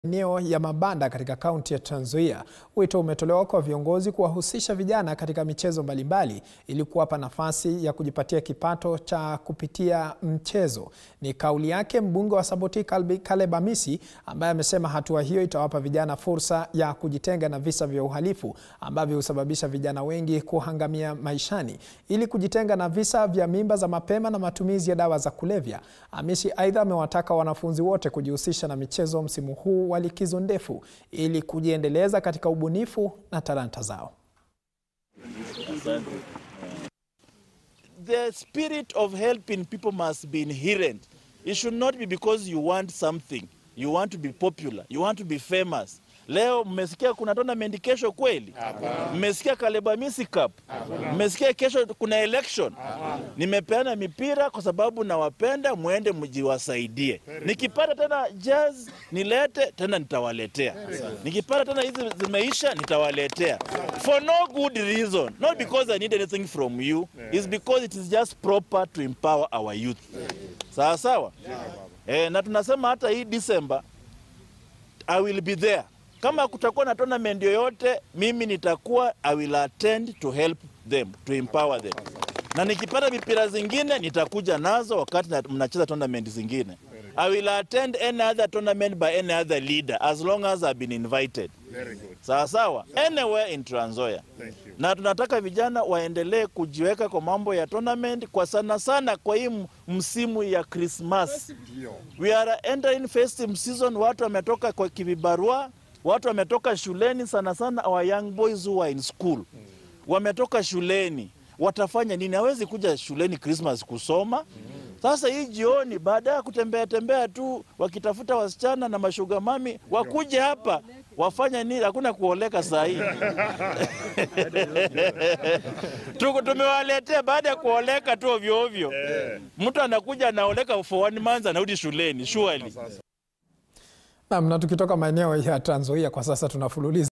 maeneo ya mabanda katika kaunti ya Trans Nzoia. Wito umetolewa kwa viongozi kuwahusisha vijana katika michezo mbalimbali ili kuwapa nafasi ya kujipatia kipato cha kupitia mchezo. Ni kauli yake mbunge wa Saboti Caleb Amisi ambaye amesema hatua hiyo itawapa vijana fursa ya kujitenga na visa vya uhalifu ambavyo husababisha vijana wengi kuhangamia maishani. Ili kujitenga na visa vya mimba za mapema na matumizi ya dawa za kulevya, Amisi aidha amewataka wanafunzi wote kujihusisha na michezo msimu huu wa likizo ndefu ili kujiendeleza katika ubunifu na talanta zao. The spirit of helping people must be inherent. It should not be because you want something, you want to be popular, you want to be famous. Leo mmesikia kuna tournament kesho kweli? Mmesikia Caleb Amisi Cup? Mmesikia kesho kuna election? Nimepeana mipira kwa sababu nawapenda, mwende mjiwasaidie. Nikipata tena jazz nilete tena, nitawaletea. Nikipata tena hizi zimeisha, nitawaletea for no good reason, not because I need anything from you, it's because it is just proper to empower our youth. Sawa sawa, eh, na tunasema hata hii December I will be there kama kutakuwa na tournament yoyote, mimi nitakuwa, I will attend to help them to empower them, na nikipata mipira zingine nitakuja nazo wakati mnacheza tournament zingine. I will attend any other tournament by any other leader as long as I've been invited. Sawa sawa, anywhere in Trans Nzoia. Na tunataka vijana waendelee kujiweka kwa mambo ya tournament kwa sana sana kwa hii msimu ya Christmas. We are entering festive season, watu wametoka kwa kivibarua watu wametoka shuleni, sana sana our young boys who are in school wametoka shuleni, watafanya nini? Hawezi kuja shuleni Christmas kusoma. Sasa hii jioni, baada ya kutembea tembea tu wakitafuta wasichana na mashuga mami, wakuje hapa wafanya nini? Hakuna kuoleka saa hii tumewaletea baada ya kuoleka tu ovyo ovyo. Mtu anakuja anaoleka for one month, anarudi shuleni surely. Naam, na tukitoka maeneo ya Trans Nzoia kwa sasa tunafululiza